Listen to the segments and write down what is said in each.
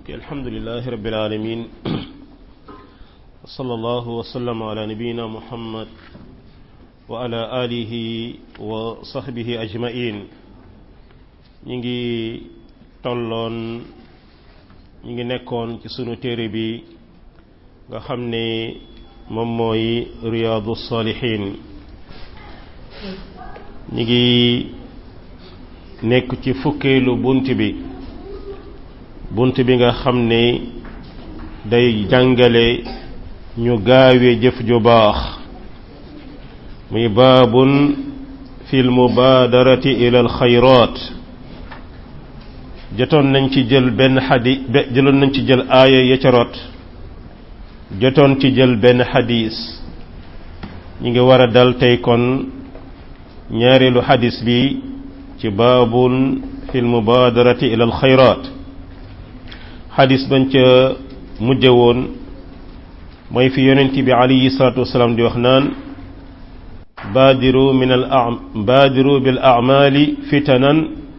alhamdulilahi rabbil alamin wa sallallahu wa sallam ala nabiyina muhammad wa ala alihi wa sahbihi ajmain ñi ngi tolloon ñi ngi nekkoon ci sunu téere bi nga xam ne moom mooy riyaadu salihin ñi ngi nekk ci fukkeelu bunt bi bunt bi nga xam ne day jàngale ñu gaawe jëf ju baax muy baabun fil mubaadarati ila al xayraat jotoon nañ ci jël benn xadi jëloon nañ ci jël aaya ya ca rot jotoon ci jël benn xadis ñi ngi war a dal tey kon ñaareelu xadis bi ci baabun fil mubaadarati ila al xayraat xadis bañ ca mujje woon mooy fi yonent bi alayhi salaatu wasalaam di wax naan baadiru min al baadiru bil a'maali fitanan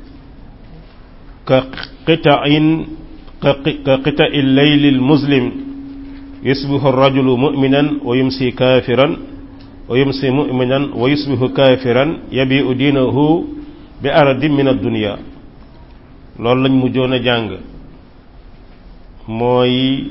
ka qita'in ka qita'i leyli al muslim yusbihu rajulu mu'minan wa yumsi kaafiran wa yumsi mu'minan wa yusbihu kaafiran yabi'u diinahu bi aradin min ad-dunya loolu lañ mujjoon a jàng mooy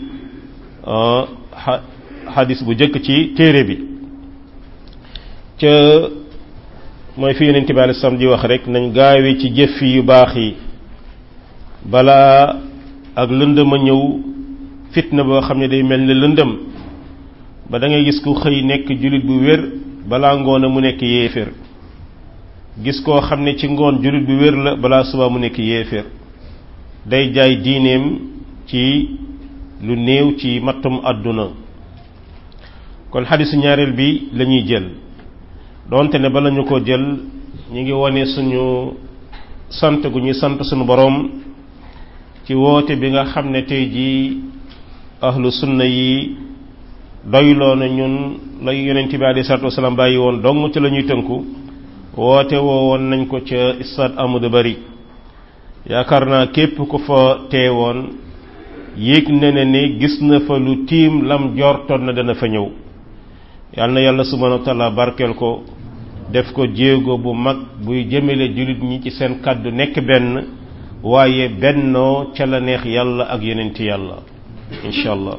xadis bu jëkk ci téere bi ca mooy fi yonent bi alei salaam di wax rek nañ gaawe ci jëf yu baax yi balaa ak lëndëm a ñëw fitna boo xam ne day mel ne lëndëm ba da ngay gis ku xëy nekk jullit bu wér balaa ngoon a mu nekk yéeféer gis koo xam ne ci ngoon jullit bu wér la balaa suba mu nekk yéeféer day jaay diineem ci lu néew ci mattum àdduna kon xadisu ñaareel bi la ñuy jël donte ne bala ñu ko jël ñu ngi wane suñu sant gu ñuy sant suñu boroom ci woote bi nga xam ne tey jii ahlu sunna yi doyloo na ñun lay yonent bi alayhi salaatu wasalaam bàyyi woon dong ci la ñuy tënku woote woo woon nañ ko ca stade Amadou Barry yaakaar naa képp ku fa teewoon yéeg na ne ne gis na fa lu tiim lam jortoon na dana fa ñëw yal na yàlla subhanahu wa taala barkeel ko def ko jéego bu mag buy jëmale jullit ñi ci seen kàddu nekk benn waaye bennoo ca la neex yàlla ak yeneenti yàlla insha allah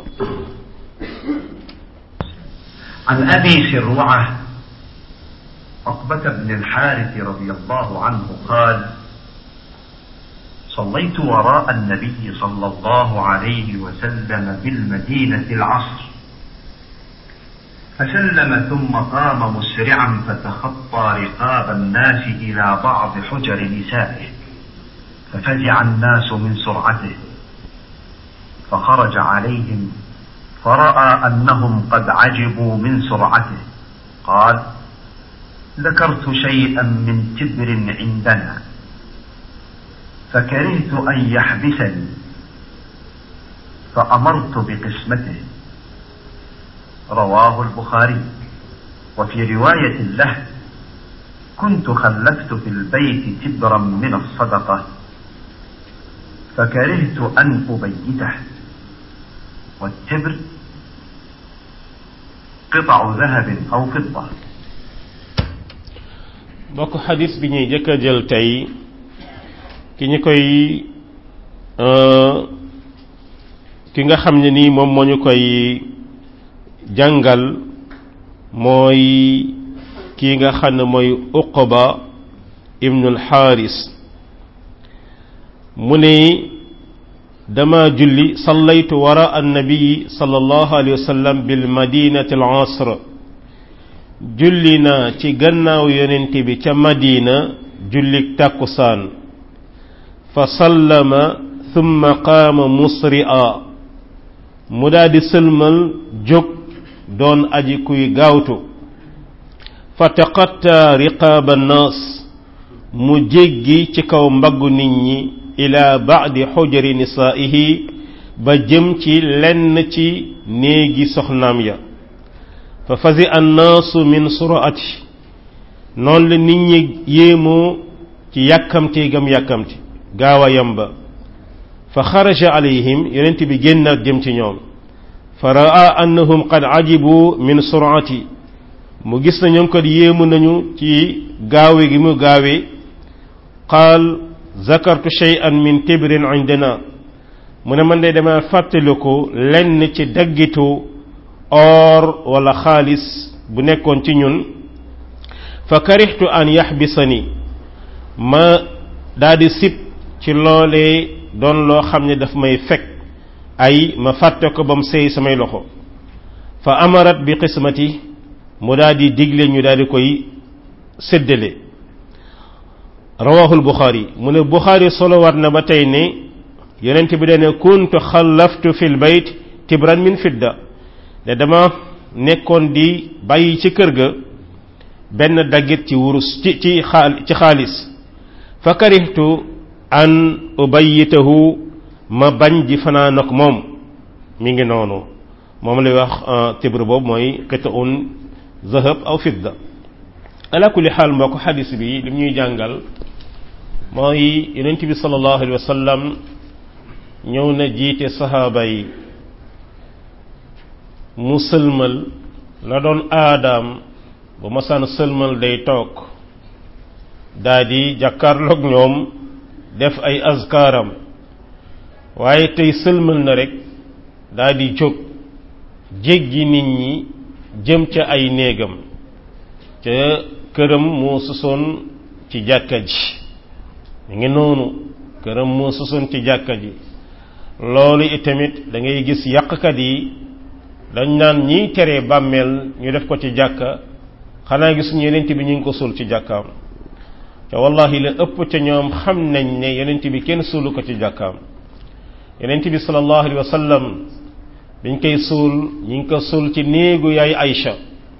عن أبي سروعة عقبة بن الحارث رضي الله عنه قال صليت وراء النبي صلى الله عليه وسلم بالمدينة العصر فسلم ثم قام مسرعا فتخطى رقاب الناس إلى بعض حجر نسائه ففزع الناس من سرعته فخرج عليهم فرأى أنهم قد عجبوا من سرعته قال ذكرت شيئا من تبر عندنا فكرهت أن يحبسني فأمرت بقسمته رواه البخاري وفي رواية له كنت خلفت في البيت تبرا من الصدقة فكرهت أن أبيته والتبر قطع ذهب أو فضة bokk xadis bi ñuy jëkk a jël tey ki ñu koy ki nga xam ne nii moom moo ñu koy jàngal mooy kii nga xam ne mooy uqba ibnul xaaris mu ne dama julli sallaytu wara annabii sallallahu alayhi wa sallam bil madinati al asr julli naa ci gannaaw yonent bi ca madina jullik tàkkusaan fa sallama thumma qaama musri'a mu daldi sëlmal jóg doon aji kuy gaawtu fa taqatta riqaaba nnaas mu jéggi ci kaw mbaggu nit ñi ila ba'di xujari nisaa'ihi ba jëm ci lenn ci néegi soxnaam ya fa fazi annaasu min suraati noonu la nit ñi yéemoo ci yàkkamti gam yàkkamti gaaw a yamba fa xaraja alayhim yonent bi génnaat jëm ci ñoom fa raa annahum qad ajibu min surati mu gis na ñoom kat yéemu nañu ci gaawe gi mu gaawe qaal zakartu shay'an min tibrin indana mu ne man de dama fàttaliku lenn ci daggitu or wala xaalis bu nekkoon ci ñun fa karixtu an yaxbisani ma daldi sib ci loolee doon loo xam ne daf may fekk ay ma fàtte ko ba mu seey samay loxo fa amarat bi qismati mu daldi digle ñu daldi koy séddale rawahul buxaari mu ne buxaari solowaat na ba tey ne yonent bi dane kuntu xallaftu fil bayt tibran min fidda ne dama nekkoon di bàyyi ci kër ga benn daggit ci wurus ci ci xaal ci xaalis fa karihtu an ubayitahu ma bañ di fanaan ak moom mi ngi noonu moom lay wax tibr boobu mooy qita'un zahab aw fidda ala kulli xaal mbokk xadis bi li ñuy jàngal mooy yonent bi sallallahu alayhi wa sallam ñëw na jiite saxaaba yi mu sëlmal la doon aadaam bu masaan sëlmal day toog daa di jàkkaarloog ñoom def ay azkaaram waaye tey sëlmal na rek daa di jóg jéggi nit ñi jëm ca ay néegam ca këram moo sosoon ci jàkka ji ñu ngi noonu këram moo sosoon ci jàkka ji loolu itamit da ngay gis yàqkat yi dañ naan ñiy tere bàmmeel ñu def ko ci jàkka xanaa gis ñu yenent bi ñu ngi ko suul ci jàkkaam te wallahi la ëpp ca ñoom xam nañ ne yenent bi kenn suulu ko ci jàkkaam yenent bi sallallahu alayhi wa sallam biñ koy suul ñu ngi ko suul ci néegu yaay Aïcha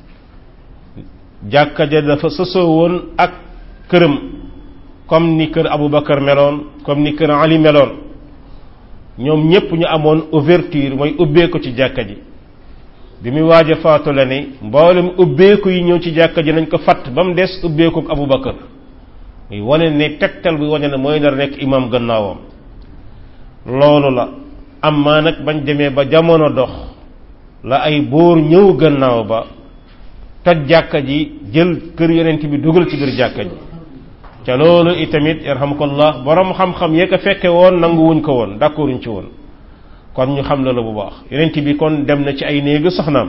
jàkka ja dafa sësoo woon ak këram comme ni kër Aboubacar meloon comme ni kër Ali meloon ñoom ñépp ñu amoon ouverture mooy ubbeeku ci jàkka ji bi muy waaj a faatu la ne mboolem ubbeeku yi ñëw ci jàkka ji nañ ko fatt ba mu des ubbeeku ak Aboubacar muy wane ne tegtal bi wane ne mooy nar nekk imam gannaawam loolu la amma nag bañ demee ba jamono dox la ay buur ñëw gannaaw ba toj jàkka ji jël kër yonent bi dugal ci biir jàkka ji ca loolu itamit yarhamukallah borom xam-xam yee ko fekke woon nanguwuñ ko woon d'accorduñ ci woon kon ñu xam la la bu baax yonent bi kon dem na ci ay néegu soxnaam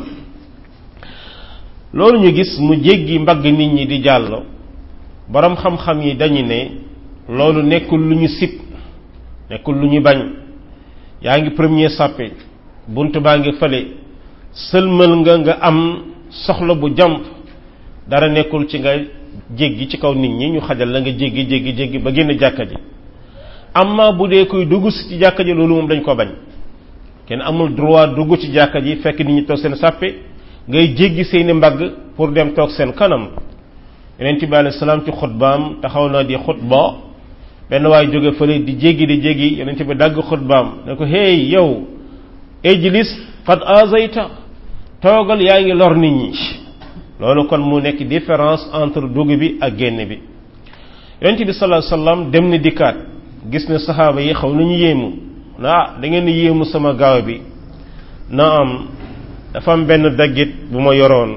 loolu ñu gis mu jéggi mbagg nit ñi di jàll borom xam-xam yi dañu ne loolu nekkul lu ñu sib nekkul lu ñu bañ yaa ngi premier sàppe bunt baa ngi fële sëlmal nga nga am soxla bu jàmp dara nekkul ci nga jéggi ci kaw nit ñi ñu xajal la nga jéggi jéggi jéggi ba génn jàkka ji amma bu dee koy dugg si ci jàkka ji loolu moom dañ ko bañ kenn amul droit dugg ci jàkka ji fekk nit ñi toog seen sàppe ngay jéggi seeni mbagg pour dem toog seen kanam yonent bi alayhi salaam ci xutbaam taxaw na di xutba benn waay jóge fële di jéggi di jéggi yonent bi dagg xutbaam ne ko hey yow ijlis qad azayta toogal yaa ngi lor nit ñi loolu kon mu nekk différence entre dugg bi ak génn bi yonent bi sallallahu alayhi wasallam dem ni dikkaat gis ne saxaaba yi xaw nañu yéemu na ah da ngeen di yéemu sama gaaw bi na am dafa am benn daggit bu ma yoroon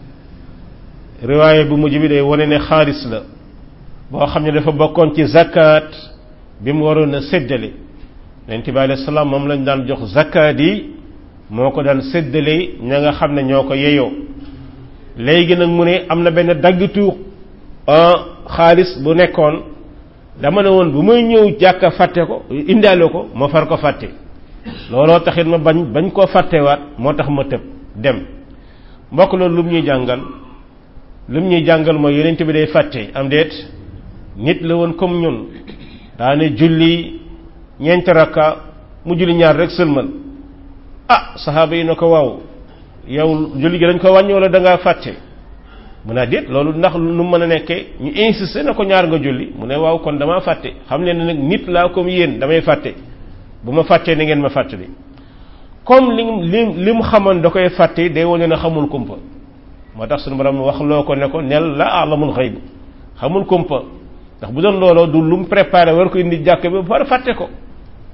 riwaaye bu mujj bi day wane ne xaalis la boo xam ne dafa bokkoon ci zakat bi mu waroon a séddale yonent bi alayhi salaam moom lañ daan jox zakat yi moo ko daan séddale ña nga xam ne ñoo ko yeyoo léegi nag mu ne am na benn daggitu xaalis bu nekkoon dama ne woon bu may ñëw jàkka fàtte ko indaale ko ma far ko fàtte looloo taxit ma bañ bañ koo fàttewaat moo tax ma tëb dem mbokk loolu lu mu ñuy jàngal lu mu ñuy jàngal mooy yonent bi day fàtte am déet nit la woon comme ñun daane julli ñeenti rakka mu julli ñaar rek sëlmal ah saxaaba yi na ko waaw yow julli gi dañ ko wàññi wala da ngaa fàtte mu ne déet loolu ndax nu mën a nekkee ñu insisté na ko ñaar nga julli mu ne waaw kon damaa fàtte xam ne nag nit laa comme yéen damay fàtte bu ma fàttee ni ngeen ma fàttali comme li li li mu xamoon da koy fàtte day wane ne xamul kumpa moo tax suñu borom wax loo ko ne ko nel la alamul xëyb xamul kumpa ndax bu doon looloo du lu mu préparé war ko indi jàkk bi ba pare fàtte ko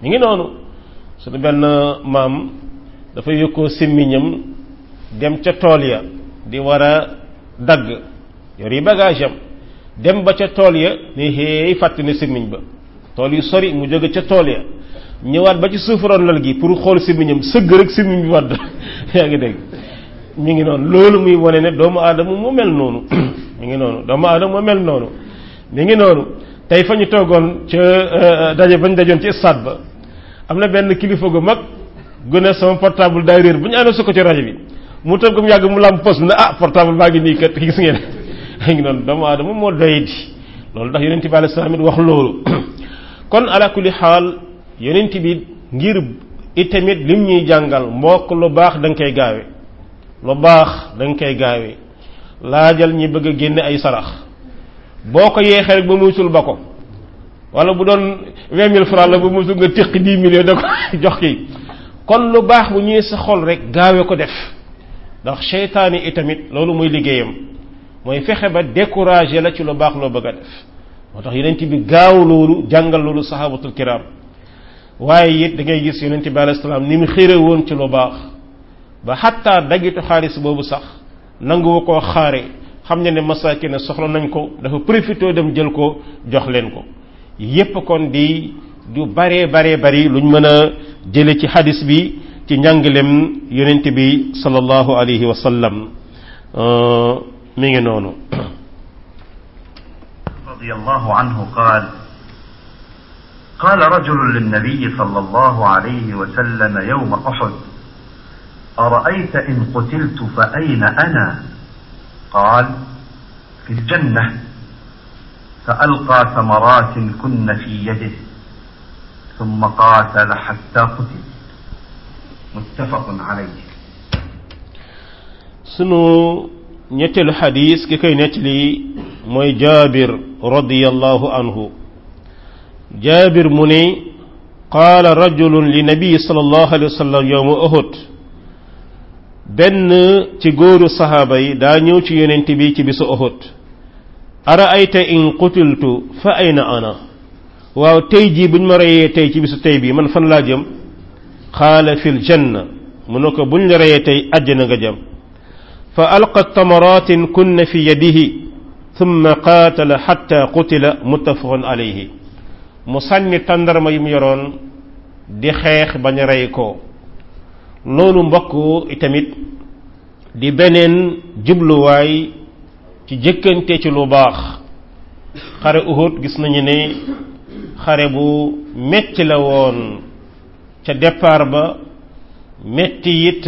mi ngi noonu suñu benn maam dafa yokkoo simmiñam dem ca tool ya di war a dagg yor yi bagage am dem ba ca tool ya ni xéey fàtte ne simmiñ ba tool yu sori mu jóge ca tool ya ñëwaat ba ci suufaroon lal gi pour xool simmiñam sëgg rek simmiñ bi wadd yaa ngi dégg mi ngi noonu loolu muy wane ne doomu aadama mu mel noonu mi ngi noonu doomu aadama mu mel noonu mi ngi noonu tey fa ñu toogoon ca daje bañ dajoon ci stade ba am na benn kilifa gu mag gu ne sama portable daay réer bu ñu ànd su ko ci rajo bi mu toog mu yàgg mu lam pos ne ah portable baa ngi nii kat gis ngeen mi ngi noonu doomu aadama moo doy di loolu ndax yonent bi alayhi salaam it wax loolu kon ala kulli xaal yonent bi ngir itamit lim ñuy jàngal mbokk lu baax da nga koy gaawe lu baax da nga koy gaawe laajal ñi bëgg a génne ay sarax boo ko yeexee rek ba muytul ba ko wala bu doon vingt mille francs la ba muytul nga téq dix millions da ko jox kii kon lu baax bu ñëwee sa xol rek gaawe ko def ndax seytaane itamit loolu mooy liggéeyam mooy fexe ba décourager la ci lu baax loo bëgg a def moo tax yonent bi gaaw loolu jàngal loolu sahabatul kiram waaye it da ngay gis yonent bi alayhi salaam ni mu xére woon ci lu baax ba xatta dagitu xaalis boobu sax nanguwu koo xaare xam ne ne masaaki ne soxla nañ ko dafa profité dem jël ko jox leen ko yépp kon di du baree baree bari luñ mën a jële ci xadis bi ci njàngalem yonent bi sallallahu alayhi wa sallam mi ngi noonu رضي الله عنه قال قال رجل للنبي صلى الله عليه وسلم يوم احد ارايت ان قتلت فاين انا قال في الجنه فالقى ثمرات كن في يده ثم قاتل حتى قتل متفق عليه sunu ñetteelu xadis ki koy nettali mooy jaabir radiyallahu anhu jaabir mu ne qaala rajulun li nabii sallallahu alayhi wa sallam yowma uhud benn ci góoru saxaaba yi daa ñëw ci yonent bi ci bisu uhud ara ayta in qutiltu fa ayna ana waaw tey jii buñ ma reyee tey ci bisu tey bi man fan laa jëm qaala fil janna mu ne ko buñ la reyee tey àjjana nga jëm fa alqa tamaratin kunna fi yadihi thumma qaatala xatta qutila muttafaqun alayhi mu sànni tàndarma yi mu yoroon di xeex bañ a rey ko loolu mbokk itamit di beneen jubluwaay ci jëkkante ci lu baax xare Uhud gis nañu ne xare bu metti la woon ca départ ba metti it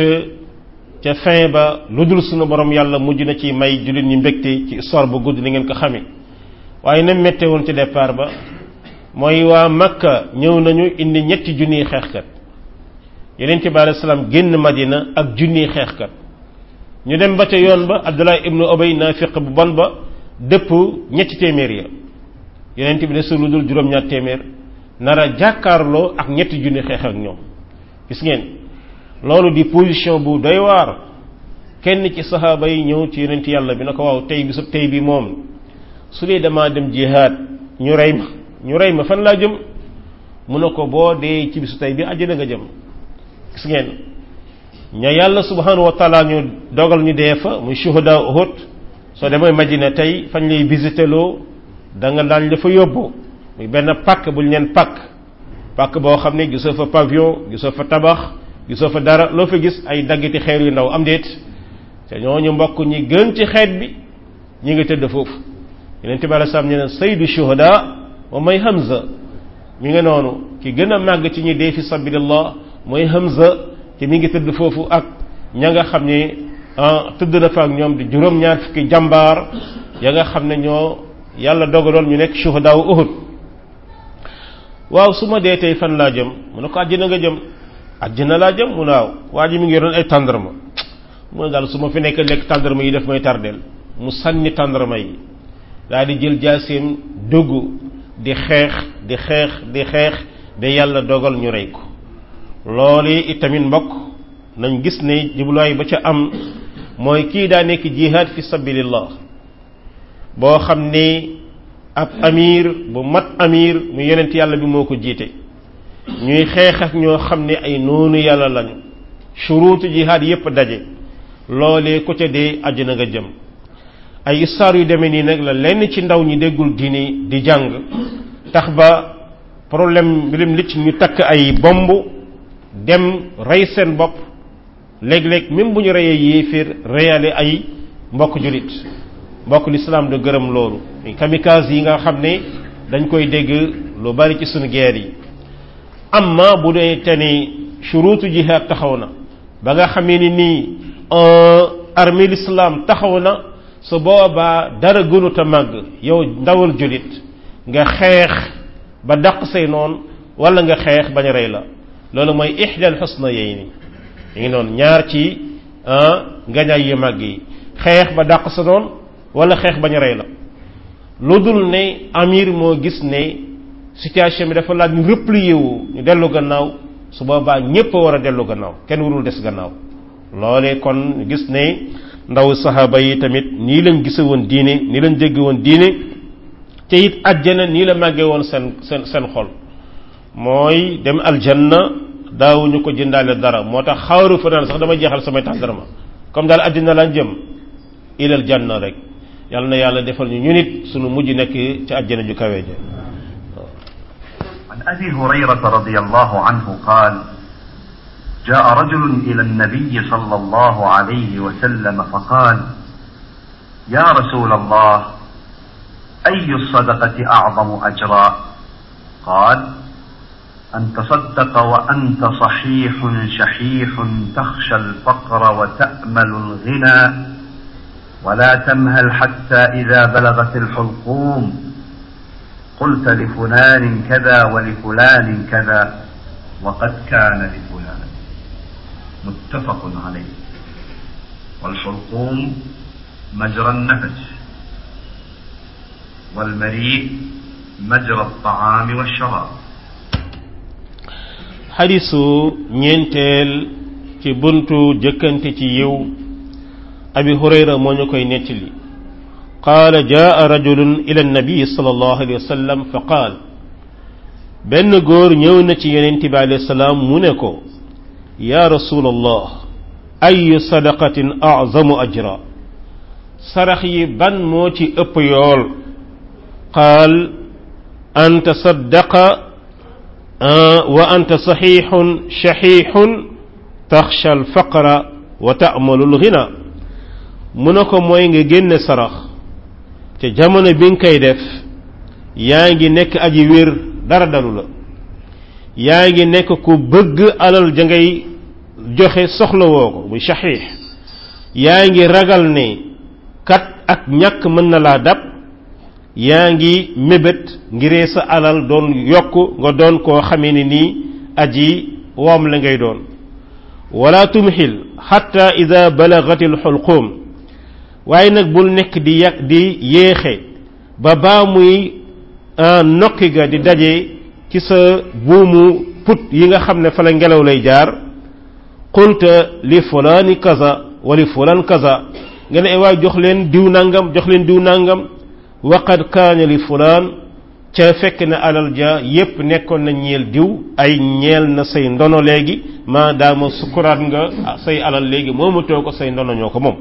ca fin ba lu dul sunu borom yàlla mujj na ci may jullit ñi mbégte ci histoire bu gudd ni ngeen ko xamee waaye na mette woon ca départ ba mooy waa Makka ñëw nañu indi ñetti junniy xeexkat yonent bi alayhi salaam génn Madina ak junniy xeexkat ñu dem ba ca yoon ba Abdullah ibnu Ubay naafiq bu bon ba dëpp ñetti téeméer ya yonent bi ne su lu dul juróom-ñaar téeméer nara jàkkaarloo ak ñetti junni xeex ak ñoom gis ngeen loolu di position bu doy waar kenn ci saxaaba yi ñëw ci yonent yàlla bi na ko waaw tey bi su tey bi moom su dee damaa dem jihaad ñu rey ma ñu rey ma fan laa jëm mu ne ko boo dee ci bisu tey bi àjjana nga jëm gis ngeen ña yàlla subhanahu wa taala ñu dogal ñu dee fa muy shuhada Uhud soo demee Madina tey fañ lay visité loo da nga daañ la fa yóbbu muy benn pàkk buñ leen pàkk pàkk boo xam ne gisoo fa pavillon gisoo fa tabax gisoo fa dara loo fa gis ay daggiti xeer yu ndaw am déet te ñooñu mbokk ñi gën ci xeet bi ñi ngi tëdd foofu yeneen tibala sam ne saydu shuhada wa may Hamza mi nga noonu ki gën a màgg ci ñi dee fi sabilillah mooy Hamza te mi ngi tëdd foofu ak ña nga xam ne tëdd na fa ak ñoom di juróom-ñaar fukki jàmbaar ya nga xam ne ñoo yàlla dogaloon ñu nekk shuhada wu Uhud waaw su ma dee tey fan laa jëm mu ne ko àjjana nga jëm àjjana laa jëm mu naaw waa ji mi ngi yoroon ay tàndarma mu ne daal su ma fi nekk lekk tàndarma yi daf may tardeel mu sànni tàndarma yi daal di jël jaaseem dugg di xeex di xeex di xeex ba yàlla dogal ñu rey ko loolu itamit mbokk nañ gis ne jubluwaay ba ca am mooy kii daa nekk jihaad fi sabilillah boo xam ne ab amir bu mat amir mu yonent yàlla bi moo ko jiite ñuy xeex ak ñoo xam ne ay noonu yàlla lañu shuruutu jihaad yépp daje loolee ku ca dee àjjana nga jëm ay histoire yu demee nii nag la lenn ci ndaw ñi déggul diini di jàng tax ba problème mbirum li ci ñu takk ay bomb dem rey seen bopp léeg-léeg même bu ñu reyee yéeféer reyale ay mbokk julit mbokk lislaam da gërëm loolu kamikaze yi nga xam ne dañ koy dégg lu bari ci sunu guerre yi amma bu dee te ni shuruutu jihaad taxaw na ba nga xamee ni nii armée l'islam taxaw na su boobaa dara gënut a màgg yow ndawal julit nga xeex ba dàq say noon wala nga xeex bañ a rey la loolu mooy ixdal xusna yey ni ñu ngi noonu ñaar ci ngañaay yu màgg yi xeex ba dàq sa noon wala xeex bañ a rey la lu dul ne amir moo gis ne situation bi dafa laaj ñu replier wu ñu dellu gannaaw su boobaa ñépp a war a dellu gannaaw kenn warul des gannaaw loolee kon gis ne ndaw saxaaba yi tamit nii lañ gise woon diine nii lañ dégg woon diine te it àjjana nii la màggee woon seen seen seen xol mooy dem aljanna daawuñu ko jëndaale dara moo tax xawru fa naan sax dama jeexal samay tàndarma comme daal àjjana lañ jëm ilal janna rek yàlla na yàlla defal ñu ñu nit sunu mujj nekk ci àjjana ju kawe ja عن أبي هريرة رضي الله عنه قال جاء رجل إلى النبي صلى الله عليه وسلم فقال يا رسول الله أي الصدقة أعظم أجرا قال أن تصدق وأنت صحيح شحيح تخشى الفقر وتأمل الغنى ولا تمهل حتى إذا بلغت الحلقوم قلت لفلان كذا ولفلان كذا وقد كان لفلان متفق عليه والحلقوم مجرى النفس والمريء مجرى الطعام والشراب xadisu ñeenteel ci buntu jëkkante ci yiw abi hurayra moo ñu koy nettali qaala jaa rajulun ila annabi sallallahu alayhi wa sallam fa qaal benn góor ñëw na ci yonent bi alayhi salaam mu ne ko ya rasul allah ayu sadaqatin azamu ajra sarax yi ban moo ci ëpp yool qaal an tasaddaqa wa anta saxiixun shaxiixun taxsha alfaqra wa taamalu alghina mu ne ko mooy nga génne sarax te jamono bi nga koy def yaa ngi nekk aji wér dara dalu la yaa ngi nekk ku bëgg alal ja ngay joxe soxla woo ko muy shaxiix yaa ngi ragal ne kat ak ñàkk mën na laa dab yaa ngi mébét ngiree sa alal doon yokk nga doon koo xamee ne nii aji woom la ngay doon wala tumxil xatta ida balagati alxulquum waaye nag bul nekk di yàq di yéexe ba baa muy nokki ga di daje ci sa buumu put yi nga xam ne fa la ngelaw lay jaar qulta li fulaani kaza wa li fulaan kaza nga ne waay jox leen diw nangam jox leen diw nangam waqad kaana li fulaan ca fekk na alal ja yépp nekkoon na ñeel diw ay ñeel na say ndono léegi maadaama sukuraat nga say alal léegi moomatoo ko say ndono ñoo ko moom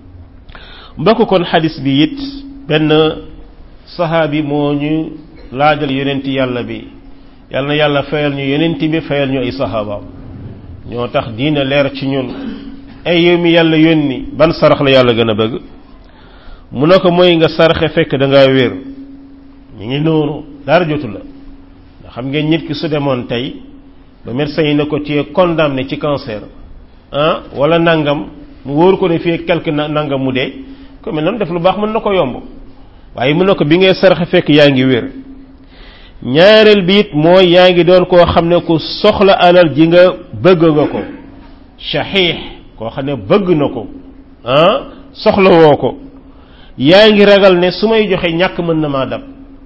mbokk kon xadis bi it benn saxaabi moo ñu laajal yonent yàlla bi yal na yàlla fayal ñu yonent bi fayal ñu ay saxaabaam ñoo tax diina leer ci ñun ay yow mi yàlla yónni ban sarax la yàlla gën a bëgg mu ne ko mooy nga sarxe fekk da ngaa wér ñu ngi noonu dara jotu la nga xam ngeen nit ki su demoon tey ba médecin yi ne ko tu es condamné ci cancer ah wala nangam mu wóor ko ne fii quelque nangam mu dee ko mel noonu def lu baax mën na ko yomb waaye mu ne ko bi ngay sarxe fekk yaa ngi wér ñaareel bi it mooy yaa ngi doon koo xam ne ku soxla alal ji nga bëgg nga ko shaxiix koo xam ne bëgg na ko ah soxla woo ko yaa ngi ragal ne su may joxe ñàkk mën na maa dab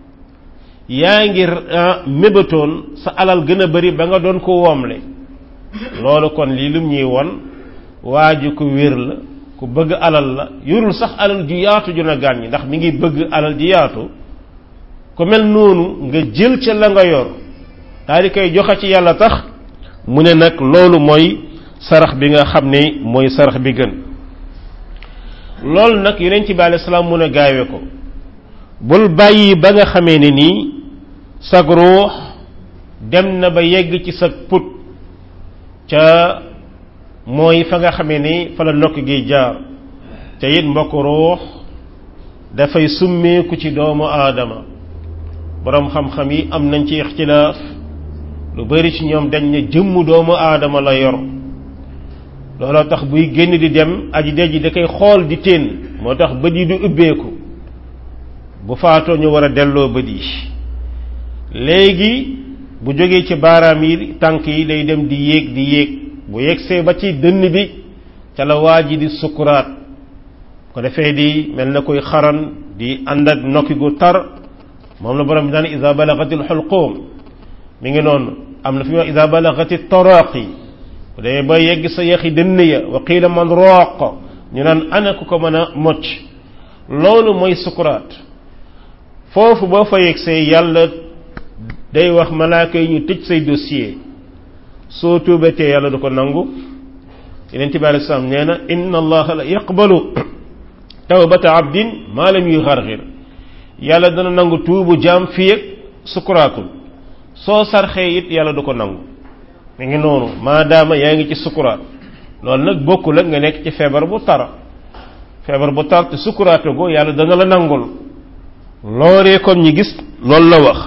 yaa ngi mébatoon sa alal gën a bari ba nga doon ko woomle loolu kon lii lum ñuy won waa ji ku wér la ku bëgg alal la yorul sax alal ju yaatu ju na gàññi ndax mi ngi bëgg alal ji yaatu ku mel noonu nga jël ca la nga yor daal di koy joxe ci yàlla tax mu ne nag loolu mooy sarax bi nga xam ne mooy sarax bi gën loolu nag yonent bi alayhi salaam mun a gaawe ko bul bàyyi ba nga xamee ne nii sag ruux dem na ba yegg ci sa put ca mooy fa nga xamee ni fa la nokk gi jaar te it mbokk ruux dafay summeeku ci doomu aadama boroom xam-xam yi am nañ ci ixtilaaf lu bari ci ñoom dañ ne jëmm doomu aadama la yor looloo tax buy génn di dem aji dej ji da koy xool di teen moo tax bët yi du ubbeeku bu faatoo ñu war a delloo bët yi léegi bu jógee ci baaraam yi tànk yi day dem di yéeg di yéeg bu yegsee ba ci dënn bi ca la waa ji di sukuraat ko defee di mel na koy xaran di ànd ak nokki gu tar moom la borom bi daan ida balagatil xulquum mi ngi noonu am na fi wax ida balagati toraqi bu demee ba yegg sa yaxi dënn ya wa qiila man rooq ñu naan ana ku ko mën a mocc loolu mooy sukuraat foofu boo fa yegsee yàlla day wax malaaka yi ñu tëj say dossier soo tuubatee yàlla du ko nangu yeneen bi alei salaam nee na inna allaha la yaqbalu tawbata abdin maa lam yuy xarxir yàlla dana nangu tuubu jaam fii ak sukuraatul soo sarxee it yàlla du ko nangu mi ngi noonu maadaama yaa ngi ci sukuraat loolu nag bokkul ak nga nekk ci feebar bu tar feebar bu tar te sukuraate go yàlla dana la nangul looree kon ñi gis loolu la wax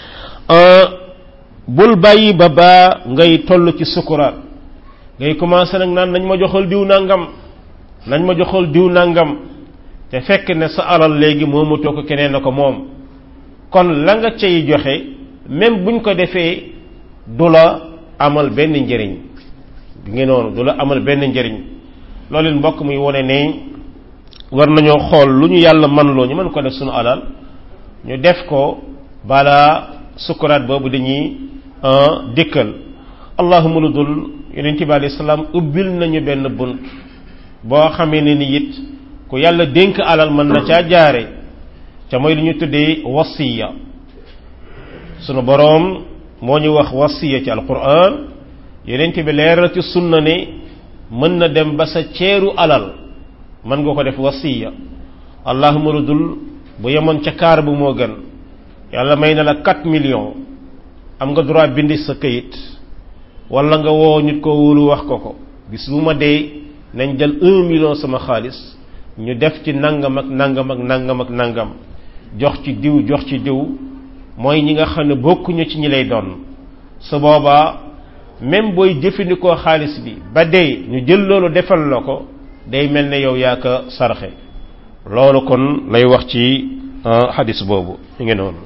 bul bàyyi ba baa ngay toll ci sukuraat ngay commencé nag naan nañ ma joxal diw nangam nañ ma joxal diw nangam te fekk ne sa alal léegi moomatoo ko keneen na ko moom kon la nga cay joxe même buñ ko defee du la amal benn njëriñ bi ngi noonu du la amal benn njëriñ loolu it mbokk muy wone ne war nañoo xool lu ñu yàlla man loo ñu mën ko def suñu alal ñu def ko balaa sukuraat boobu dañuy dikkal allahuma lu dul yonent bi alayhi salaam ubbil nañu benn bunt boo xamee ne ni it ku yàlla dénk alal mën na caa jaare ca mooy lu ñu tuddee wasiya sunu boroom moo ñu wax wasiya ci alquran yonent bi leeral ci sunna ne mën na dem ba sa ceeru alal mën nga ko def wasiya allahuma lu dul bu yemoon ca kaar bu moo gën yàlla may na la 4 millions am nga droit bindi sa këyit wala nga woo nit ko wóolu wax ko ko bis bu ma dee nañ jël 1 million sama xaalis ñu def ci nangam ak nangam ak nangam ak nangam jox ci diw jox ci diw mooy ñi nga xam ne bokkuñu ci ñi lay doon su boobaa même booy jëfandikoo xaalis bi ba dee ñu jël loolu defal la ko day mel ne yow yaa ko sarxe loolu kon lay wax ci xadis boobu ñu ngi noonu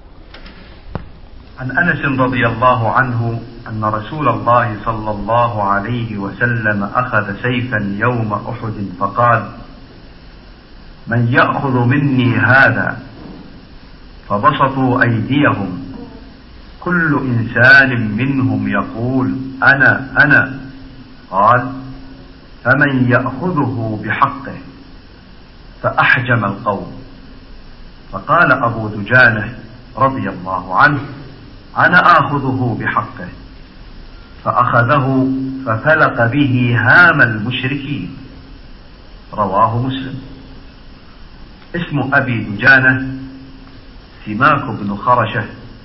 عن انس رضي الله عنه ان رسول الله صلى الله عليه وسلم اخذ سيفا يوم احد فقال من ياخذ مني هذا فبسطوا ايديهم كل انسان منهم يقول انا انا قال فمن ياخذه بحقه فاحجم القوم فقال ابو دجانه رضي الله عنه أنا آخذه بحقه فأخذه ففلق به هام المشركين رواه مسلم اسم أبي دجانة سماك بن خرشة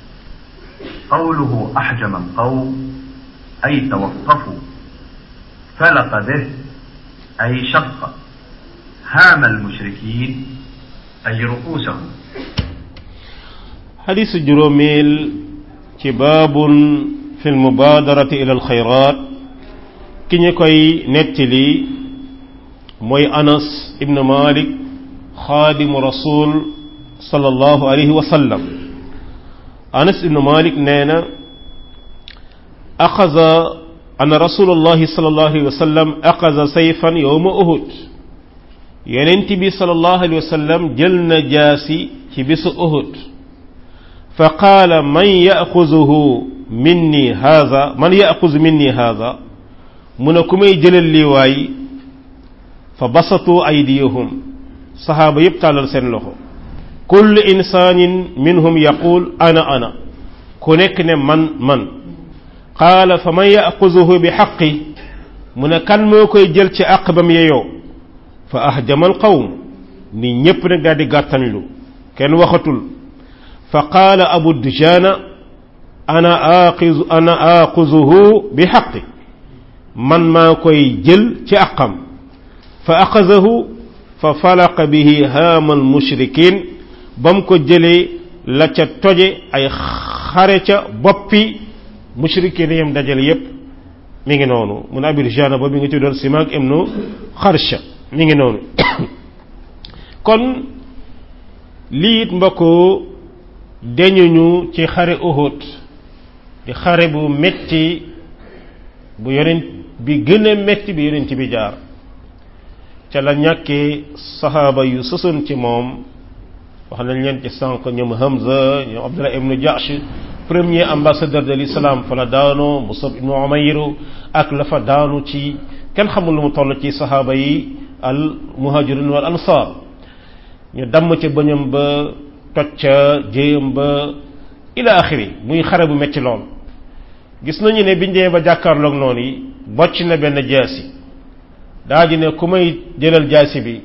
قوله أحجم القوم أي توقفوا فلق به أي شق هام المشركين أي رؤوسهم حديث جروميل ci baabun fi lmubaadarati ila alxayraat ki ñu koy nettali mooy anas ibn malik xaadimu rasul sallallahu alayhi wa sallam anas ibn malik nee na axaza ana rasulullahi sallallahu alayhi wa sallam axaza sayfan yowma uhud yonent bi sallallahu alayhi wa sallam jël na jaasi ci bisu uhud fa qaala man yaxuzuhu minni haza man yaxuzu minni haza mu ne ku may jëlal lii waay fa basatu aydiyahum saxaaba yépp tàllal seen loxo kullu insaanin minhum yaqul ana ana ku nekk ne man man qaala fa man yaxuzuhu bi xaqi mu ne kan moo koy jël ci àq bam yeyoo fa ahjama al qawm ni ñépp nag daal di gàttañlu kenn waxatul fa qaala abu dujaana ana aqizu ana aquzuhu bi xaqi man maa koy jël ci àqam fa axazahu fa falaqa bihi haamal mushrikin ba mu ko jëlee la ca toje ay xare ca boppi mushrikin yam dajale yépp mi ngi noonu mun abir jana ba mi ngi tuddoon simaak ibnu xarsha mi ngi noonu kon lii it mbokk deñuñu ci xare Uhud di xare bu metti bu yonent bi gën a metti bi yonent bi jaar ca la ñàkkee saxaaba yu sësoon ci moom wax nañ leen ci sànq ñoom Hamza ñoom Abdullah ibnu Jahsh premier ambassadeur de l'islam fa la daanu Musab ibnu Umayr ak la fa daanu ci kenn xamul lu mu toll ci saxaaba yi al muhajirin wal ansar ñu damm ca bëñam ba toj ca jéyam ba ila axiri muy xare bu metti lool gis nañu ne biñ demee ba jàkkaarloog noonu yi bocc na benn jaasi daa ji ne ku may jëlal jaasi bi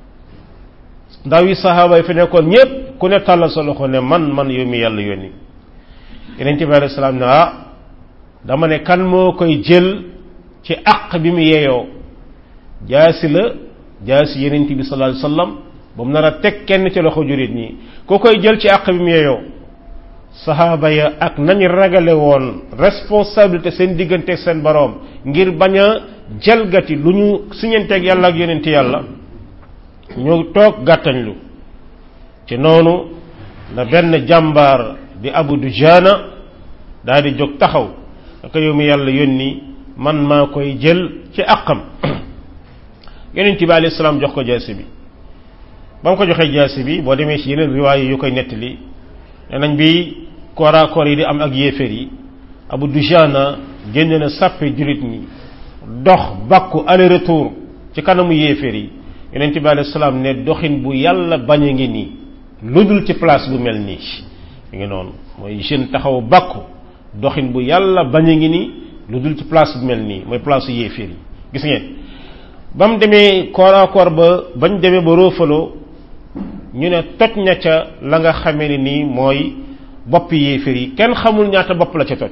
ndaw yi saxaaba yi fi nekkoon ñépp ku ne tàllal sa loxo ne man man yow mi yàlla yónni yeneen bi alei salaam ne ah dama ne kan moo koy jël ci àq bi mu yeeyoo jaasi la jaasi yeneen bi sallallahu alayhi wasallam ba mu nar a teg kenn ci loxo jurit ñi ku koy jël ci àq bi mu yeeyoo saxaaba ya ak nañu ragale woon responsabilité seen diggante ak seen boroom ngir bañ a jalgati lu ñu siñanteeg yàlla ak yonenti yàlla ñu toog gàttañlu ci noonu la benn jàmbaar di abu dujaana daal di jóg taxaw aka yow mi yàlla yónni man maa koy jël ci àqam yonent bi alayhi salaam jox ko jaasi bi ba mu ko joxee jaasi bi boo demee ci yeneen riwaay yu koy nettali nee nañ bi kooraakoor yi di am ak yéeféer yi abu dujaana génn na sàppe jullit ñi dox bakku aller retour ci kanamu yéeféer yi yonent bi alayhi salaam ne doxin bu yàlla bañ a ngi nii lu dul ci place bu mel nii mi ngi noonu mooy jeune taxaw bakku doxin bu yàlla bañ a ngi nii lu dul ci place bu mel nii mooy place yéeféer yi gis ngeen ba mu demee kooraakoor ba bañ demee ba roofaloo ñu ne toj na ca la nga xamee ne nii mooy bopp yéeféer yi kenn xamul ñaata bopp la ca toj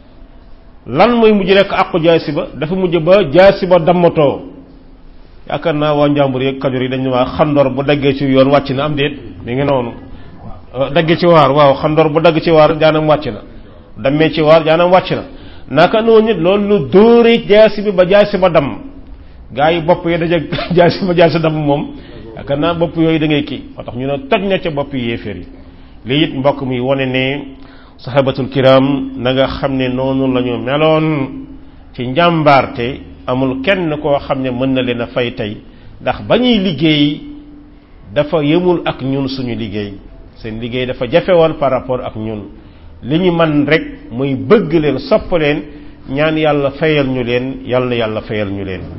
lan mooy mujj rekk àqu jaasi ba dafa mujj ba jaasi ba dammatoo yaakaar naa waa njàmbur yeeg kajoor yi dañu waa xandoor bu daggee ci yoon wàcc na am déet mi ngi noonu daggee ci waar waaw xandoor bu dagg ci waar jaanam wàcc na dammee ci waar jaanam wàcc na naka noonu nit loolu lu dóore jaasi bi ba jaasi ba damm gaa yi bopp yi daje jaasi ba jaasi damm moom yaakaar naa bopp yooyu da ngay kii moo tax ñu ne toj na ca bopp yéeféer yi lii it mbokk mi wane ne sahabatul kiram na nga xam ne noonu la ñu meloon ci njàmbaarte amul kenn koo xam ne mën na leen a fay tey ndax ba ñuy liggéey dafa yemul ak ñun suñu liggéey seen liggéey dafa jafe woon par rapport ak ñun li ñu man rek muy bëgg leen sopp leen ñaan yàlla fayal ñu leen yàlla na yàlla fayal ñu leen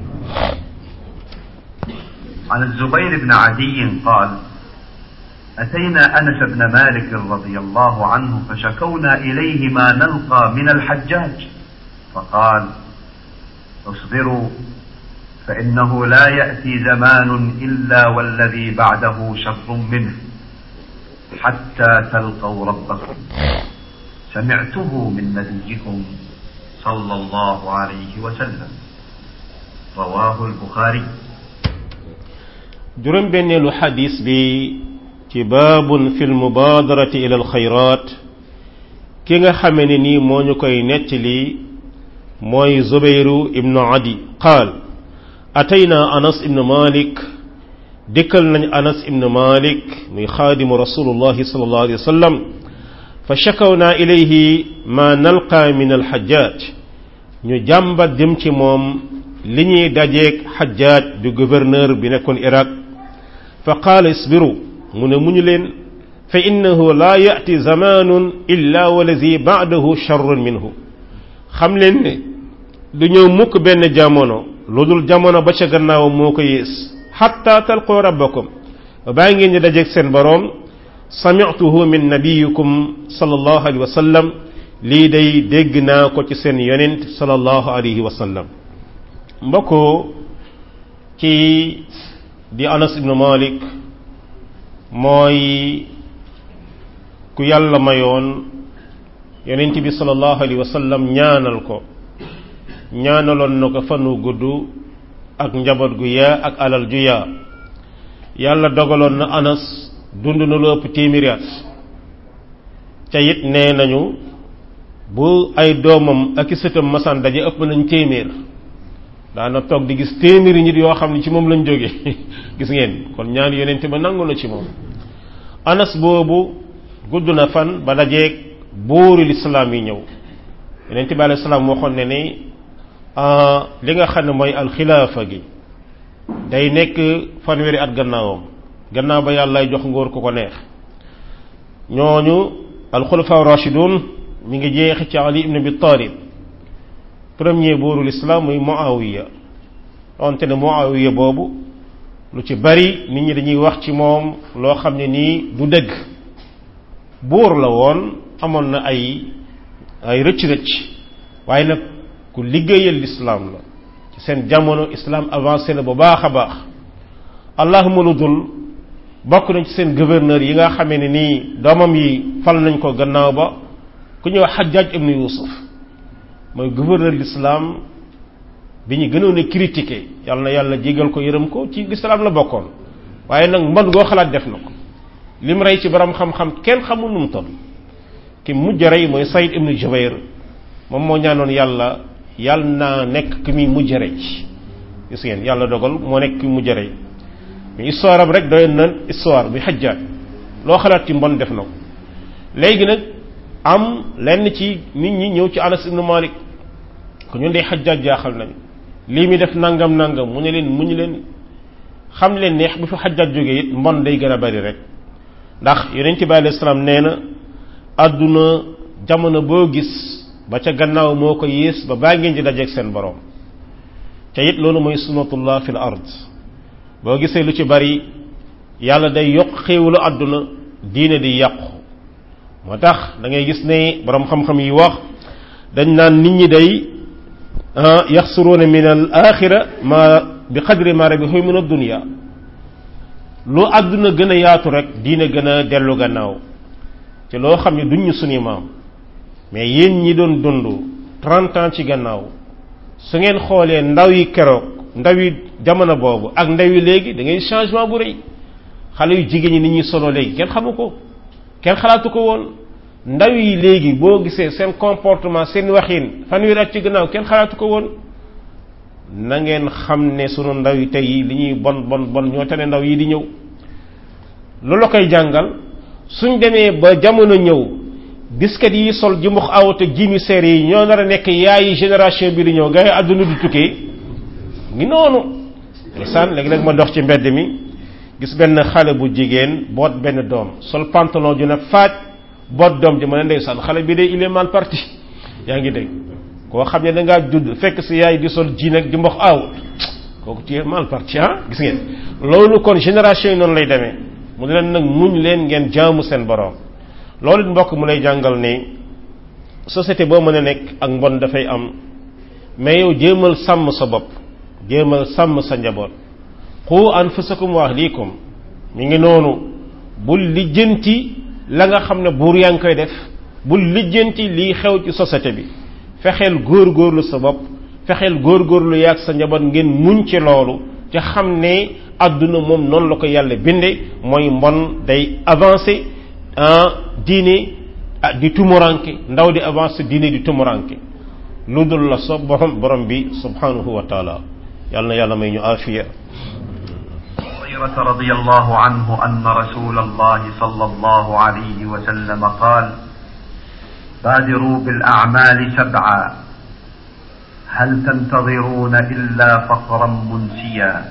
عن الزبير بن عدي قال أتينا أنس بن مالك رضي الله عنه فشكونا إليه ما نلقى من الحجاج فقال اصبروا فإنه لا يأتي زمان إلا والذي بعده شر منه حتى تلقوا ربكم سمعته من نبيكم صلى الله عليه وسلم رواه البخاري juróom benneelu xadis bi ci baabun fi lmubaadarati ila alxayraat ki nga xame ne nii moo ñu koy nettali mooy zubeyru ibnu adi qaal atayna anas ibnu malik dikkal nañ anas ibnu malik muy xaadimu rasulullahi sallallahu alayhi wa sallam fa shakawna ilayhi ma nalqa min alxajjaaj ñu jàmbat jëm ci moom li ñuy dajeeg xajjaaj du gouverneur bi nekkoon iraq fa qaala isbiru mu ne muñu leen fa innahu laa yati zamanun illa walazi baadahu charrun minhu xam leen ne du ñëw mukk benn jamono lu dul jamono ba ca gannaawam moo ko yées xatta talqoo rabbakum baa ngeen di dajeeg seen boroom samictuhu min nabiyikum sallallahu alayhi wa sallam lii day dégg naa ko ci seen yonent sallallahu alayhi wa sallam mbokku ci di anas ibnu malik mooy ku yàlla mayoon yonent bi sallallahu alayhi wa sallam ñaanal ko ñaanaloon na ko fanu gudd ak njaboot gu yaa ak alal ju yaa yàlla dogaloon na anas dund na lu ëpp téeméeri at ca it nee nañu bu ay doomam ak i sëtam masaan daje ëpp nañ téeméer daana toog di gis téeméeri nit yoo xam ne ci moom lañ jóge gis ngeen kon ñaan yonente ba nangu na ci moom anas boobu gudd na fan ba dajeeg buuri lislaam yi ñëw yonente bi alayhi salaam waxoon ne ni li nga xam ne mooy alxilaafa gi day nekk fanweeri at gannaawam gannaaw ba yàlla jox ngóor ku ko neex ñooñu alxulafa rashidun mi ngi jeexi ci ali ibn abi talib premier buurul islam muy muawiya donte ne muawiya boobu lu ci bari nit ñi dañuy wax ci moom loo xam ne nii du dëgg buur la woon amoon na ay ay rëcc-rëcc waaye nag ku liggéeyal lislaam la ci seen jamono islam avancé na bu baax a baax allahuma lu dul bokk nañ ci seen gouverneur yi nga xamee ne nii doomam yi fal nañ ko gannaaw ba ku ñëw xajjaaj ibnu yusuf mooy gouverneur l'islam bi ñu gënoon a critiqué yàlla na yàlla jégal ko yërëm ko ci l'islam la bokkoon waaye nag mbon goo xalaat def na ko lim rey ci borom xam-xam kenn xamul nu mu toll ki mujj rey mooy Saïd ibnu Jubayr moom moo ñaanoon yàlla yàlla naa nekk ki muy mujj rey gis ngeen yàlla dogal moo nekk ki mujj rey mais histoire am rek doy na histoire bi xajjaat loo xalaat ci mbon def na ko léegi nag am lenn ci nit ñi ñëw ci Anas ibnu Malik ko ñun de xajjaat jaaxal nañu lii mi def nangam nangam mu ne leen mu ñu leen xam leen neex bu fi xajjaat jógee it mbon day gën a bari rek ndax yonent bi alayhi salaam nee na àdduna jamono boo gis ba ca gannaaw moo ko yées ba baa ngeen di dajeeg seen borom te it loolu mooy sunnatullah fil ard boo gisee lu ci bari yàlla day yokk xéewalu àdduna diine di yàqu moo tax da ngay gis ne borom xam-xam yi wax dañ naan nit ñi day yaxsuruuna min al axira ma bi qadri ma rabihu min ad-dunya lu àdduna gën a yaatu rek diine gën a dellu gannaaw te loo xam ne duñ ñu suñu maam mais yéen ñi doon dund trente ans ci gannaaw su ngeen xoolee ndaw yi keroog ndaw yi jamono boobu ak ndaw yi léegi da ngay changement bu rëy xale yu jigéen ñi nit ñuy solo léegi kenn xamu ko kenn xalaatu ko woon ndaw yi léegi boo gisee seen comportement seen waxin fanweeri at ci gannaaw kenn xalaatu ko woon na ngeen xam ne sunu ndaw yi tey li ñuy bon bon bon ñoo tane ndaw yi di ñëw loolu la koy jàngal suñ demee ba jamono ñëw disket yi sol jumux awat ak jimi seer yi ñoo nar a nekk yaayi génération bi di ñëw nga àdduna du tukkee ngi noonu ndeysaan léegi-léeg ma dox ci mbedd mi gis benn xale bu jigéen boot benn doom sol pantalon ju ne faaj boot doom ji ma ne ndeysaan xale bi de il est mal parti yaa ngi dégg koo xam ne da ngaa judd fekk si yaay di sol ji nag di mbox awut kooku tu es mal parti ah gis ngeen loolu kon génération yi noonu lay demee mu ne leen nag muñ leen ngeen jaamu seen borom loolu mbokk mu lay jàngal ne société boo mën a nekk ak mbon dafay am mais yow jéemal sàmm sa bopp jéemal sàmm sa njaboot qu anfusakum wa ahlikum mi ngi noonu bul lijjanti la nga xam ne buur yaa ngi koy def bul lijjanti liy xew ci société bi fexeel góorgóorlu sa bopp fexeel góorgóorlu yaag sa njaboot ngeen muñ ci loolu te xam ne àdduna moom noonu la ko yàlla binde mooy mbon day avancé en diine ah di tumuranke ndaw di avancé diine di tumuranke lu dul la so borom borom bi subhanahu wa taala yàlla na yàlla may ñu afiya هريرة رضي الله عنه أن رسول الله صلى الله عليه وسلم قال بادروا بالأعمال سبعا هل تنتظرون إلا فقرا منسيا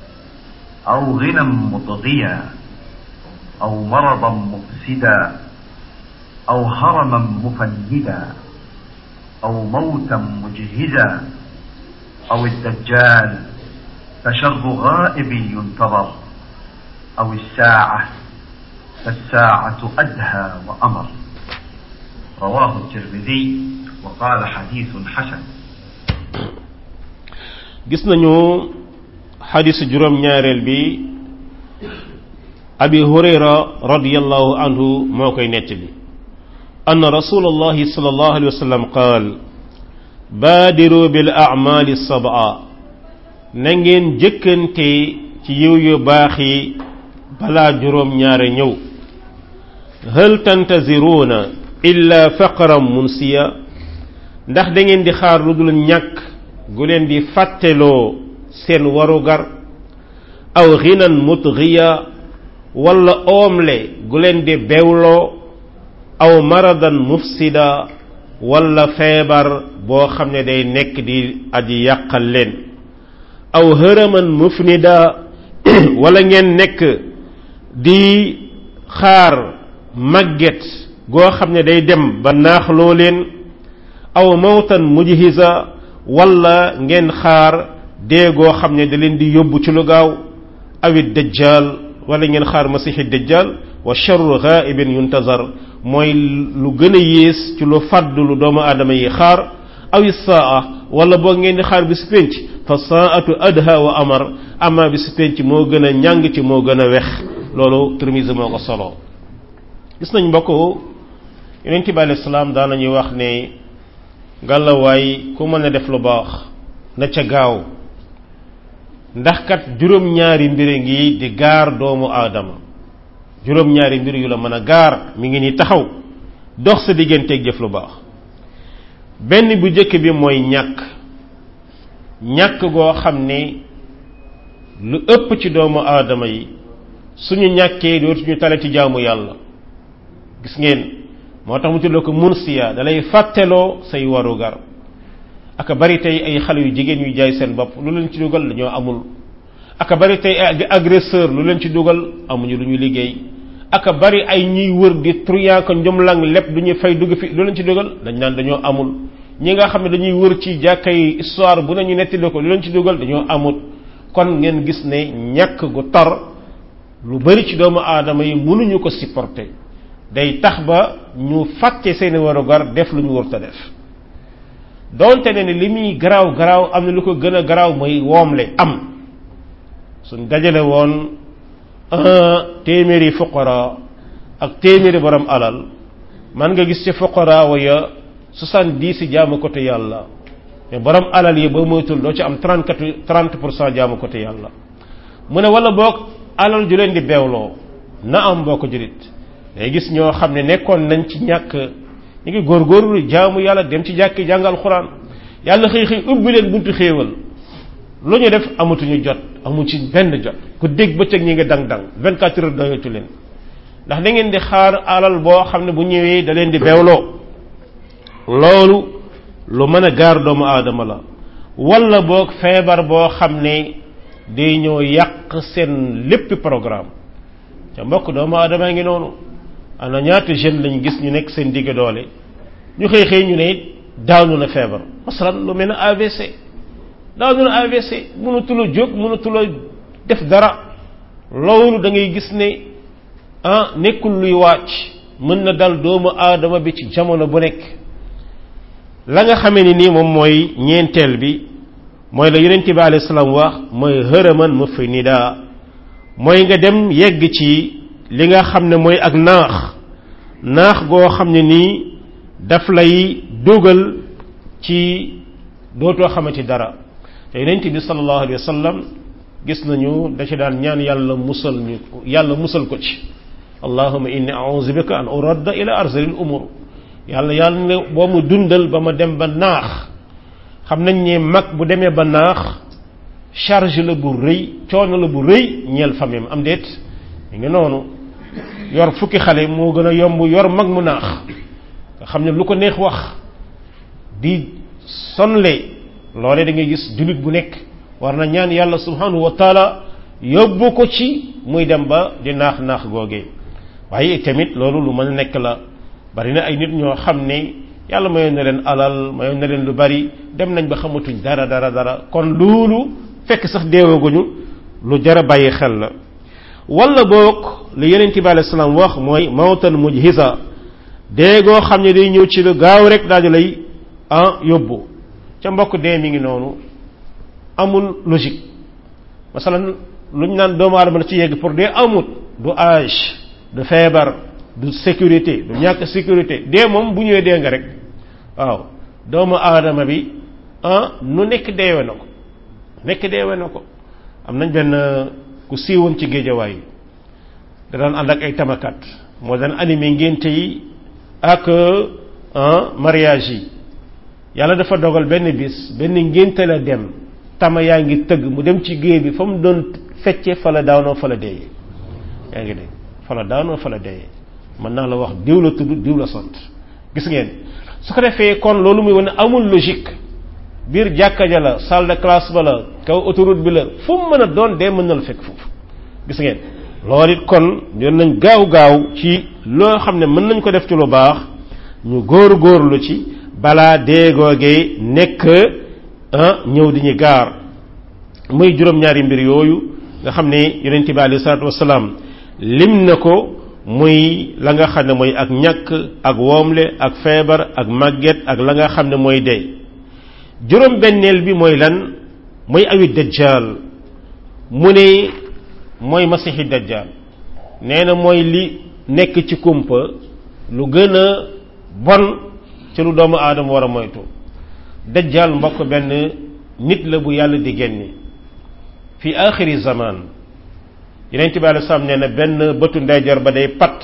أو غنى مطغيا أو مرضا مفسدا أو هرما مفندا أو موتا مجهزا أو الدجال فشر غائب ينتظر أو الساعة فالساعة أدهى وأمر رواه الترمذي وقال حديث حسن gis nañu xadisu juróom ñaareel bi abi hurayra radiallahu anhu moo koy nettali أن رسول الله صلى الله عليه وسلم قال بادروا بالأعمال السبعة نغين جكنتي ci yiw yu baax yi balaa juróom ñaare ñëw hal tantaziruuna illa faqran munsiya ndax da ngeen di xaar lu dul ñàkk gu leen di fàtteloo seen warugar aw xinan mutgiya wala oomle gu leen di bewloo aw maradan mufsida wala feebar boo xam ne day nekk di aji yàqal leen aw hëraman mufnida wala ngeen nekk di xaar màgget goo xam ne day dem ba naaxloo leen aw mawtan mujhiza wala ngeen xaar dee goo xam ne da leen di yóbbu ci lu gaaw awit dajjal wala ngeen xaar masixi dajjal wa charru ghaibin yuntazar mooy lu gën a yées ci lu fàdd lu doomu aadama yi xaar awi saa wala boo ngeen di xaar bi si pénc fa saatu adha wa amar ama bi si pénc moo gën a ñàng ci moo gën a wex loolu Tirmisi moo ko solo gis nañ mbokk yonent bi alayhi salaam daan nañuy wax ne ngàllawaay ku mën a def lu baax na ca gaaw ndax kat juróom-ñaari mbir ngi di gaar doomu aadama juróom-ñaari mbir yu la mën a gaar mi ngi ni taxaw dox sa digganteeg jëf lu baax benn bu njëkk bi mooy ñàkk ñàkk goo xam ne lu ëpp ci doomu aadama yi suñu ñàkkee dootuñu talati jaamu yàlla gis ngeen moo tax mu tuddoo ko munsiya dalay fàtteloo say warugar aka bari tey ay xale yu jigéen yu jaay seen bopp lu leen ci dugal dañoo amul aka bari tey ay agresseur lu leen ci dugal amuñu lu ñu liggéey aka bari ay ñuy wër di truand ko njomlang lépp du ñu fay dugg fi lu leen ci dugal dañ naan dañoo amul ñi nga xam ne dañuy wër ci jàkka yi histoire bu nañu nettali ko lu leen ci dugal dañoo amul kon ngeen gis ne ñàkk gu tar lu bari ci doomu aadama yi mënuñu ko supporter day tax ba ñu fàtte seeni warugar def lu ñu wërta def donte ne ni li muy garaaw garaaw am na lu ko gën a garaaw mooy woomle am suñ dajale woon téeméeri fuqara ak téeméeri borom alal man nga gis ci fuqara wa ya soixante-dix jaamu côté yàlla mais borom alal yi ba moytul doo ci am trente trente pour cent jaamu côté yàlla mu ne wala boog alal ju leen di beewloo na am boo ko jurit day gis ñoo xam ne nekkoon nañ ci ñàkk ñu ngi góorgóorlu jaamu yàlla dem ci jàkki jàngal xuraan yàlla xëy xëy ubbi leen buntu xéewal lu ñu def amatuñu jot amu ci benn jot ku dégg bëccëg ñi ngi dang dang 24 heures doyatu leen ndax da ngeen di xaar alal boo xam ne bu ñëwee da leen di beewloo loolu lu mën a gaar doomu aadama la wala boog feebar boo xam ne day ñëw yàq seen lépp programme ca mbokk doomu aadama ngi noonu ana ñaata jeune lañ gis ñu nekk seen digg doole ñu xëy xëy ñu ne daanu na feebar masalan lu mel ne AVC daanu na AVC mënatula jóg mënatula def dara loolu da ngay gis ne ah nekkul luy wàcc mën na dal doomu aadama bi ci jamono bu nekk la nga xamee ni nii moom mooy ñeenteel bi mooy la yonent bi alayhi salaam wax mooy hërëman mu fi nidaa mooy nga dem yegg ci li nga xam ne mooy ak naax naax goo xam ne nii daf lay dugal ci dootoo xamati dara te yonent bi sallallahu alayhi wa sallam gis nañu da ci daan ñaan yàlla musal ñu yàlla musal ko ci allahuma inni a'udhu bika an uradda ila arzalil umur yàlla yàlla ne boo mu dundal ba ma dem ba naax xam nañ ne mag bu demee ba naax charge la bu rëy coono la bu rëy ñeel famille am déet mi ngi noonu yor fukki xale moo gën a yomb yor mag mu naax nga xam ne lu ko neex wax di sonle loole da ngay gis jullit bu nekk war na ñaan yàlla subhanahu wa taala yóbbu ko ci muy dem ba di naax naax googee waaye tamit loolu lu mën a nekk la bari na ay nit ñoo xam ne yàlla mayoon na leen alal mayoon na leen lu bari dem nañ ba xamatuñ dara dara dara kon loolu fekk sax deewaguñu lu jar a bàyyi xel la wala boog li yeneen bi alayhi salaam wax mooy mawtan mujhisa dee goo xam ne day ñëw ci lu gaaw rek daal di lay ah yóbbu ca mbokk dee mi ngi noonu amul logique masalan lu ñu naan doomu aadama la ci yegg pour dee amut du âge du feebar du sécurité du ñàkk sécurité dee moom bu ñëwee dee nga rek waaw doomu aadama bi ah nu nekk deewe na ko nekk deewe na ko am nañ benn ku siiwoon ci géejawaay da daan ànd ak ay tamakat moo daan animé ngénte yi ak mariage yi yàlla dafa dogal benn bis benn ngénte la dem tama yaa ngi tëgg mu dem ci géej bi fa mu doon fecce fa la daanoo fa la deeyee yaa ngi dégg fa la daanoo fa la deeyee mën naa la wax diw la tudd diw la sant gis ngeen su ko defee kon loolu muy wane amul logique biir jàkka ja la salle de classe ba la kaw autoroute bi la fu mu mën a doon dee mën na la fekk foofu gis ngeen loolu it kon yoon nañ gaaw gaaw ci loo xam ne mën nañ ko def ci lu baax ñu góor góorlu ci balaa déegoogee nekk ñëw di ñu gaar muy juróom-ñaari mbir yooyu nga xam ne yonent bi alayhi salaatu wasalaam lim na ko muy la nga xam ne mooy ak ñàkk ak woomle ak feebar ak màgget ak la nga xam ne mooy dee juróom benneel bi mooy lan mooy awi dajjal mu ne mooy masixi dajjal nee na mooy li nekk ci kumpa lu gën a bon ci lu doomu aadama war a moytu dajjal mbokk benn nit la bu yàlla di génne fi axiri zaman yeneen bi alei salaam nee na benn bëtu ndeyjoor ba day pat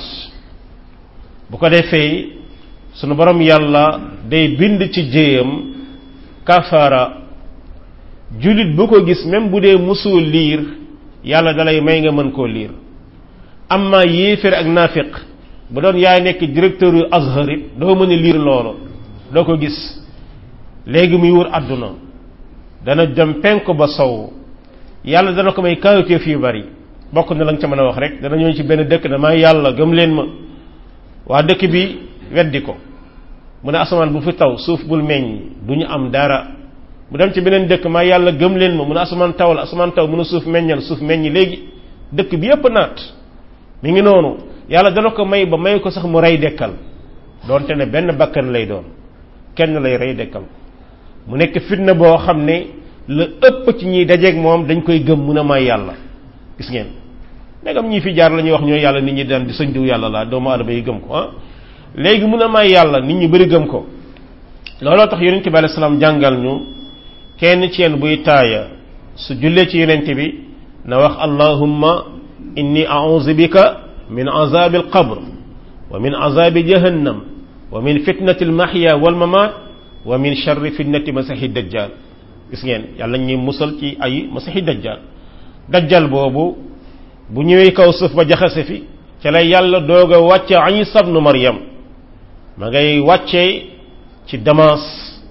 bu ko defee sunu borom yàlla day bind ci jéyam kafara jullit bu ko gis même bu dee musul liir yàlla dalay may nga mën koo liir amma yéeféer ak naafiq bu doon yaay nekk directeur yu azhar it doo mën a liir loolu doo ko gis léegi muy wër àdduna dana dem penk ba sow yàlla dana ko may kawiteef yu bari bokk na la nga ca mën a wax rek dana ñëw ci benn dëkk damaa yàlla gëm leen ma waa dëkk bi weddi ko mu ne asamaan bu fi taw suuf bul meññ du ñu am dara mu dem ci beneen dëkk maa yàlla gëm leen ma mu ne asamaan taw la asamaan taw mu ne suuf meññal suuf meññ léegi dëkk bi yépp naat mi ngi noonu yàlla dana ko may ba may ko sax mu rey dekkal doonte ne benn bakkan lay doon kenn lay rey dekkal mu nekk fitna boo xam ne la ëpp ci ñiy dajeeg moom dañ koy gëm mun a may yàlla gis ngeen ndegam ñi fi jaar la ñuy wax ñooy yàlla nit ñi daan di sëñ diw yàlla laa doomu aadama yi gëm ko ah léegi mun a may yàlla nit ñi bëri gëm ko looloo tax yonent bi alayhi salaam jàngal ñu kenn ci yéen buy taaya su jullee ci yonent bi na wax allahumma inni a'udhu bika min azabi alqabr wa min azabi jahannam wa min fitnati almahya walmamat wa min sharri fitnati masihi dajjal gis ngeen yàlla ñuy musal ci ay masihi dajjal dajjal boobu bu ñëwee kaw suuf ba jaxase fi ca la yàlla doog a wàcce Isa ibnu Maryam ma ngay wàccee ci Damas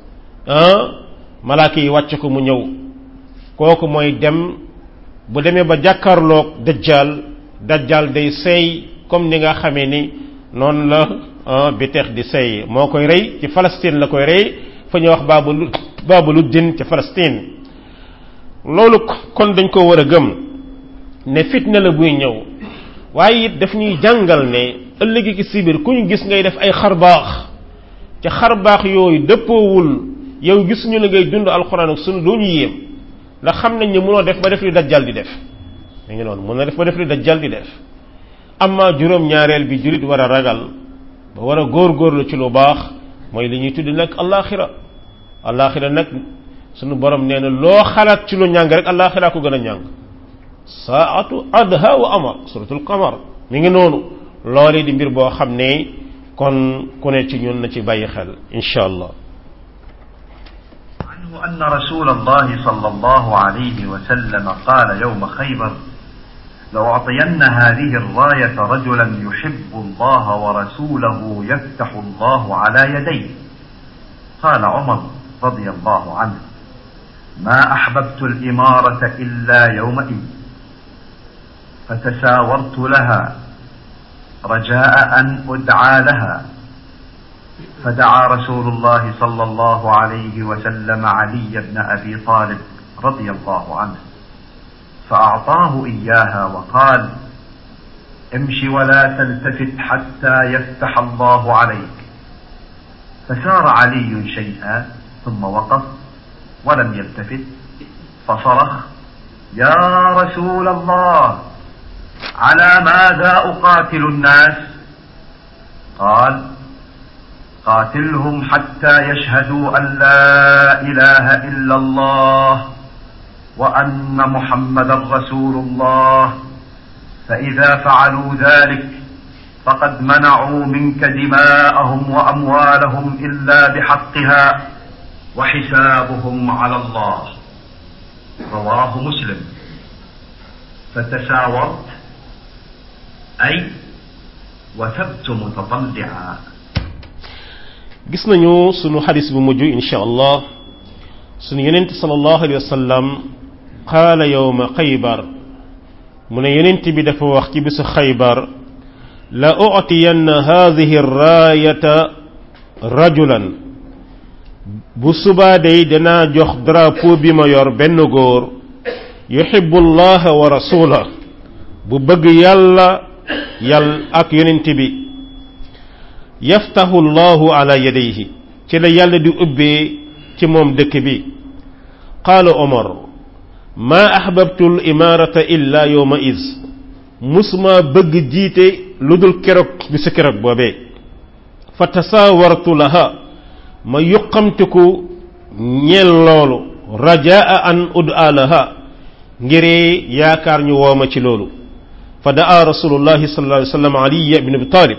ah malaaka yi wàcce ko mu ñëw kooku mooy dem bu demee ba jàkkaarloog dajjal dajjal day seey comme ni nga xamee ni noonu la biteex di seey moo koy rey ci Palestine la koy rey fa ñuy wax baabu lu baabu lu din ci Palestine loolu kon dañ ko war a gëm ne fitna la buy ñëw waaye it daf ñuy jàngal ne ëllëgi ki sibir ku ñu gis ngay def ay xarbaax ci xarbaax yooyu dëppoowul yow gisuñu la ngay dund alxuraan ak sunu doo ñu yéem ndax xam nañ ne mënoo def ba def li dajjal di def mi ngi noonu mën na def ba def li dajjal di def amma juróom-ñaareel bi julit war a ragal ba war a góor-góorlu ci lu baax mooy li ñuy tudd nag alaxira alaxira nag sunu borom nee na loo xalaat ci lu ñàng rek alaxira ko gën a ñàng saatu adha wa amar suratul qamar mi ngi noonu loolu di mbir boo xam ne kon ku ne ci ñun na ci bàyyi xel insha allah عنه أن رسول الله صلى الله عليه وسلم قال يوم خيبر لأعطين هذه الراية رجلا يحب الله ورسوله يفتح الله على يديه قال عمر رضي الله عنه ما أحببت الإمارة إلا يومئذ فتساورت لها رجاء أن أدعى لها فدعا رسول الله صلى الله عليه وسلم علي بن أبي طالب رضي الله عنه فأعطاه إياها وقال امش ولا تلتفت حتى يفتح الله عليك فسار علي شيئا ثم وقف ولم يلتفت فصرخ يا رسول الله على ماذا اقاتل الناس قال قاتلهم حتى يشهدوا ان لا اله الا الله وان محمدا رسول الله فاذا فعلوا ذلك فقد منعوا منك دماءهم واموالهم الا بحقها وحسابهم على الله رواه مسلم فتساورت اي وثبت متطلعا gis nañu sunu xadis bu mujj insha allah sunu yonent sallallahu alayhi wa sallam qaala yowma xaybar mu ne yonent bi dafa wax ci bisu xaybar la utiyanna hadihi raayata rajulan bu subaa day danaa jox drapeau bi ma yor benn góor yuhibbu allaha wa rasula bu bëgg yàlla yàlla ak yonent bi yaftahu llahu ala yadayhi ci la yàlla di ubbee ci moom dëkk bi qaala omar maa ahbabtu l imarata illa yowma is musuma bëgg jiite lu dul keroog bi sa keroog boobee fa tasaawartu laha ma yuqamtiku ñeel loolu rajaa an ud'a laha ngiree yaakaar ñu wooma ci loolu fa daa rasulullahi sallallahu alayhi wa sallam aliya ibn abi talib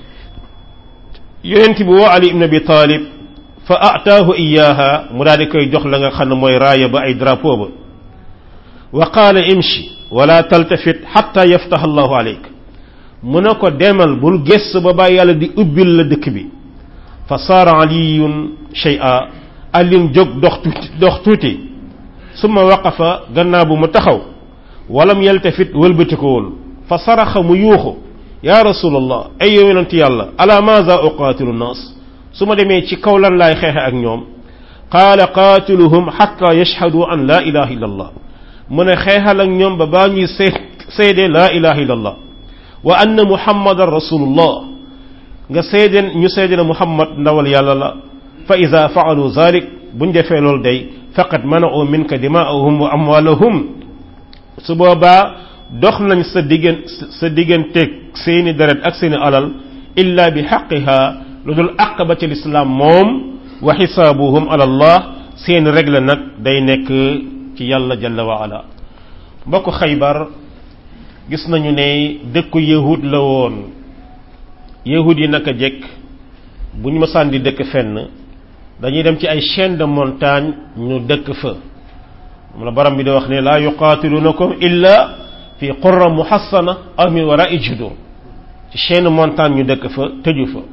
yonent bi woo ali ibn abi talib fa ataahu iyaha mu daal di koy jox la nga xam ne mooy raaya ba ay drapeau ba wa qaala imshi wala taltafit xatta yaftaha allahu aleyk mu ne ko demal bul gess ba bàyyi yàlla di ubbil la dëkk bi fa saara aliyun shay'a alin jóg dox tuuti dox tuuti summa waqafa gannaaw bu mu taxaw walam yaltafit wëlbatikowul fa saraxa mu yuuxu ya rasulallah ay yow yonent yàlla ala maza uqaatilu nnaas su ma demee ci kaw lan laay xeexe ak ñoom qaala qaatiluhum xatta yashhadu an la ilaha illa allah mu ne xeexal ak ñoom ba baa ñuy see seede la ilaha illa allah wa anna muhammadan rasulullah nga seedeen ñu seede ne muhammad ndawal yàlla la fa ida faalu zalik buñ defee loolu day faqad mana'u minka dimaa'ahum wa amwaalahum su boobaa dox nañ sa diggan sa digganteeg seeni deret ak seeni alal illa bi xaqiha lu dul àq ba ci lislaam moom wa xisaabuhum ala allah seen règle nag day nekk ci yàlla jalla wa ala mbokk xaybar gis nañu ne dëkku yahud la woon yahud yi naka jekk bu ñu mësaan di dëkk fenn dañuy dem ci ay chaîne de montagne ñu dëkk fa moom la baram bi di wax ne laa yuqaatilunakum illa fi qurra muhassana aw min wara'i judur ci chaîne montagne ñu dëkk fa tëju fa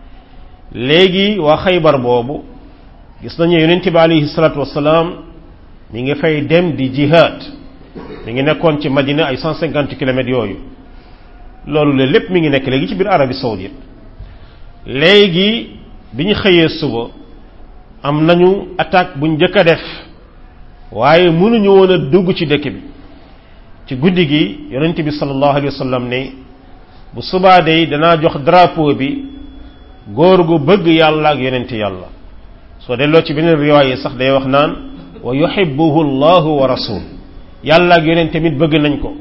léegi waa xaybar boobu gis nañu yonent bi alayhi salatu wasalaam mi ngi fay dem di jihad mi ngi nekkoon ci madina ay 150 kilomètres yooyu loolu la lépp mi ngi nekk léegi ci biir Arabie saoudite léegi bi ñu xëyee suba am nañu attaque buñ njëkk a def waaye mënuñu woon a dugg ci dëkk bi ci guddi gi yonent bi sallallahu alayhi wa sallam ne bu subaa day danaa jox drapeau bi góor gu bëgg yàlla ak yonent yàlla soo delloo ci beneen riwaay sax day wax naan wa yuhibbuhu allahu wa rasul yàlla ak yonent tamit bëgg nañ ko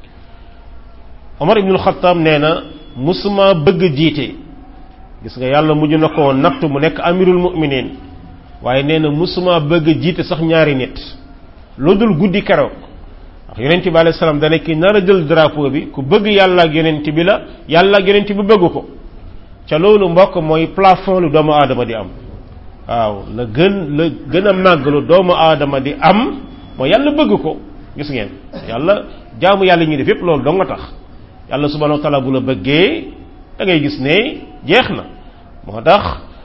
Omar ibnul Xattaab nee na musuma bëgg jiite gis nga yàlla mujj na ko natt mu nekk amirul mu'minin waaye nee na musuma bëgg jiite sax ñaari nit lu dul guddi keroog ndax yonent bi alayhi salaam dana ki nar a jël drapeau bi ku bëgg yàlla ak yonent bi la yàlla ak yonent bi bëgg ko ca loolu mbokk mooy plafond lu doomu aadama di am waaw la gën la gën a màgg lu doomu aadama di am mooy yàlla bëgg ko gis ngeen yàlla jaamu yàlla ñuy def yépp loolu dong nga tax yàlla subhanahu wa taala bu la bëggee da ngay gis ne jeex na moo tax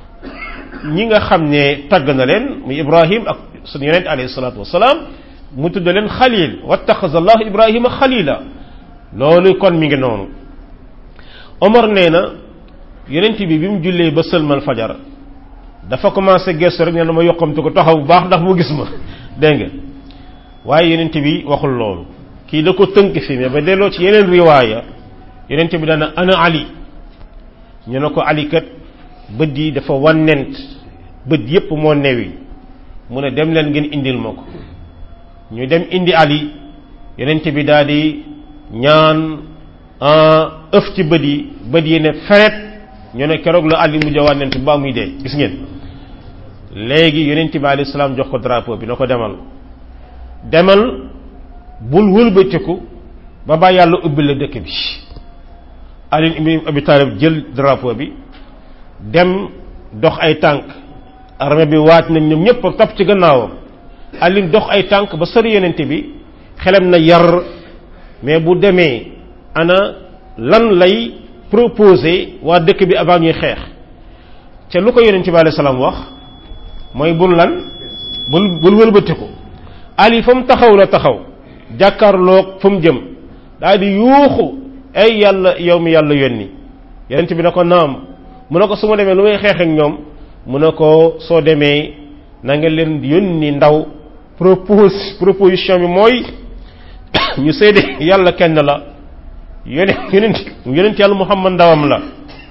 ñi nga xam ne tagg na leen muy ibrahim ak suñu yonent alayhi salatu wasalaam mu tudd leen xalil wattaxaza allahu ibrahima xalila loolu kon mi ngi noonu omar nee na yonent bi bi mu jullee ba sëlmal fajar dafa commencé gestu rek nee na ma yokkamte ko taxaw bu baax ndax mu gis ma dégg nga waaye yonent bi waxul loolu kii da ko tënk fi mais ba delloo ci yeneen riwaaya yonent bi dana ana ali ñu ne ko ali kat bët yi dafa wannent bët yépp moo newi mu ne dem leen ngeen indil ma ko ñu dem indi ali yonent bi daal di ñaan ëf ci bët yi bët yi ne feret ñu ne keroog la ali mujj a wànnent ba muy dee gis ngeen léegi yonent bi alayhi salaam jox ko drapeau bi na ko demal demal bul wëlbatiku ba ba yàlla ubbi la dëkk bi ali ibn abi talib jël drapeau bi dem dox ay tànk armée bi waat nañ ñoom ñëpp topp ci gannaawam ali dox ay tànk ba sori yonent bi xelam na yar mais bu demee ana lan lay proposer waa dëkk bi avant ñuy xeex ca lu ko yonent bi alayhi salaam wax mooy bul lan bul bul wëlbatiku ali fa mu taxaw la taxaw jàkkaarloog fa mu jëm daal di yuuxu ay yàlla yow mi yàlla yónni yonent bi na ko naam mu ne ko su ma demee lu may xeex ak ñoom mu ne ko soo demee na nga leen yónni ndaw propose proposition bi mooy ñu seede yàlla kenn la yone yonent yonent yàlla muhammad ndawam la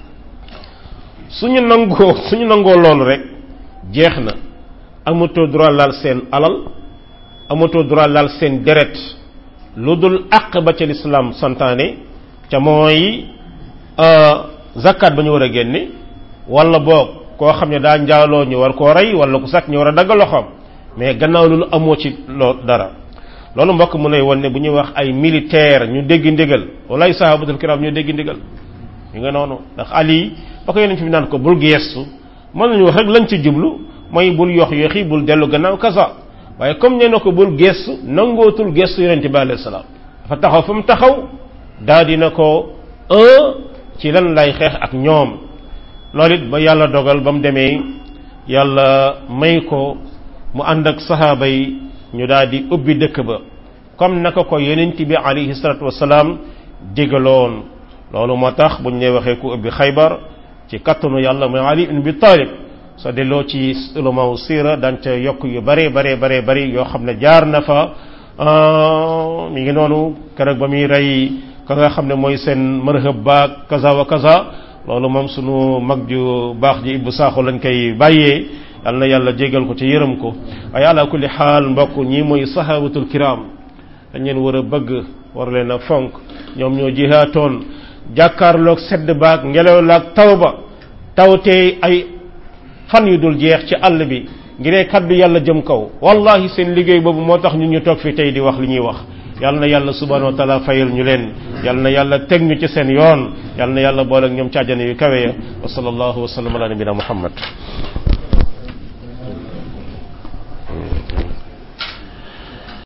suñu nangoo suñu nangoo loolu rek jeex na amatoo droit laal seen alal amatoo droit laal seen deret lu dul àq ba ca lislaam santaane ca mooy zakat ba ñu war a génne wala boog koo xam ne daa njaaloo ñu war koo rey wala ku sàcc ñu war a dagg loxoom mais gannaaw loolu amoo ci loo dara loolu mbokk mu lay won ne bu ñuy wax ay militaire ñu dégg ndigal wala ay sahabatul kiram ñu dégg ndigal ñu nga noonu ndax ali ba ko yeneen fi naan ko bul geestu mën nañu wax rek lañ ci jublu mooy bul yox yoxi bul dellu gannaaw kasa waaye comme nee na ko bul geestu nangootul geestu yonente bi alayhi salaam dafa taxaw fa mu taxaw daa dina ko un ci lan lay xeex ak ñoom loolu it ba yàlla dogal ba mu demee yàlla may ko mu ànd ak sahaaba yi ñu daal di ubbi dëkk ba comme naka ko yonent bi alayhi salatu wasalaam digaloon loolu moo tax buñ ne waxee ku ubbi xaybar ci kattanu yàlla mooy ali ibn bi talib soo delloo ci ulama sira daan ca yokk yu bare bare bare bari yoo xam ne jaar na fa mi ngi noonu keroog ba muy rey ka nga xam ne mooy seen marhab baag kaza wa kaza loolu moom sunu mag ju baax ji ibbu saaxu lañ koy bàyyee yal na yàlla jégal ko ci yërëm ko waaye ala kulli xaal mbokk ñi mooy sahabatul kiram dañ leen war a bëgg war leen a fonk ñoom ñoo jihaatoon jàkkaarloog sedd baag ngelaw laag taw ba tawtee ay fan yu dul jeex ci àll bi ngiree kaddu yàlla jëm kaw wallahi seen liggéey boobu moo tax ñun ñu toog fi tey di wax li ñuy wax yal na yàlla subhanahu wa taala fayal ñu leen yal na yàlla teg ñu ci seen yoon yal na yàlla boole ak ñoom ci àjjana yu kawe ya wa sallallahu wa sallam ala nabina muhammad